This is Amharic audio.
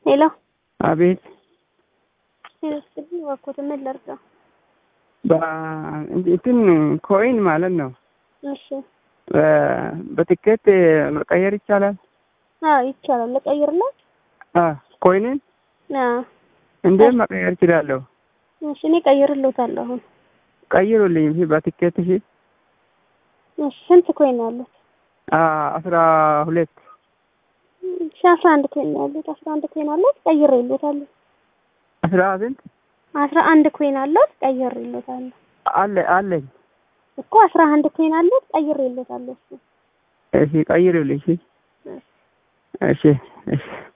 ሄሎ አቤት ስልኝ እባክዎት ምን ላድርገው? እንትን ኮይን ማለት ነው። እሺ በትኬት መቀየር ይቻላል? አዎ ይቻላል። ልቀይርላት? ኮይንን አዎ እንዴት መቀየር እችላለሁ? እሺ እኔ ቀይርልዎታለሁ አሁን። ቀይሩልኝ እሺ፣ በትኬት እሺ። እሺ ስንት ኮይን ነው ያሉት? አስራ ሁለት እሺ አስራ አንድ ኮይን ነው ያሉት። አስራ አንድ ኮይን አሉት። ቀይሬልዎታለሁ። አስራ ስንት አስራ አንድ ኮይን አሉት። ቀይሬልዎታለሁ አለ አለኝ እኮ አስራ አንድ ኮይን አሉት። ቀይሬልዎታለሁ እሱ እሺ ቀይሩልኝ እሺ እሺ እሺ